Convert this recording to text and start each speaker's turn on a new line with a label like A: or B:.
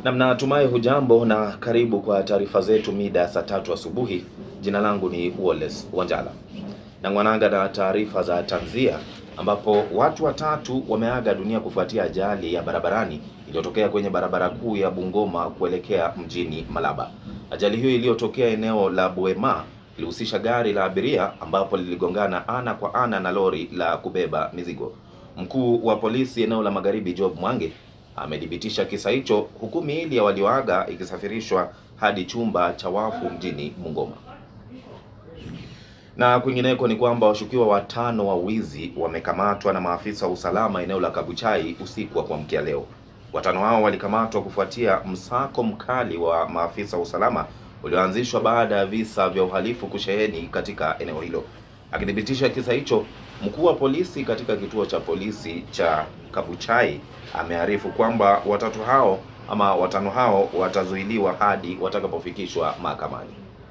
A: Namna natumai hujambo na karibu kwa taarifa zetu mida ya saa tatu asubuhi. Jina langu ni Wallace Wanjala na ngwananga na taarifa za tanzia, ambapo watu watatu wameaga dunia kufuatia ajali ya barabarani iliyotokea kwenye barabara kuu ya Bungoma kuelekea mjini Malaba. Ajali hiyo iliyotokea eneo la Bwema ilihusisha gari la abiria ambapo liligongana ana kwa ana na lori la kubeba mizigo. Mkuu wa polisi eneo la Magharibi Job Mwangi amethibitisha kisa hicho huku miili ya walioaga ikisafirishwa hadi chumba cha wafu mjini Bungoma. Na kwingineko ni kwamba washukiwa watano wa wizi wamekamatwa na maafisa wa usalama eneo la Kabuchai usiku wa kuamkia leo. Watano hao walikamatwa kufuatia msako mkali wa maafisa wa usalama ulioanzishwa baada ya visa vya uhalifu kusheheni katika eneo hilo. Akithibitisha kisa hicho, mkuu wa polisi katika kituo cha polisi cha Kabuchai amearifu kwamba watatu hao ama watano hao watazuiliwa hadi watakapofikishwa mahakamani.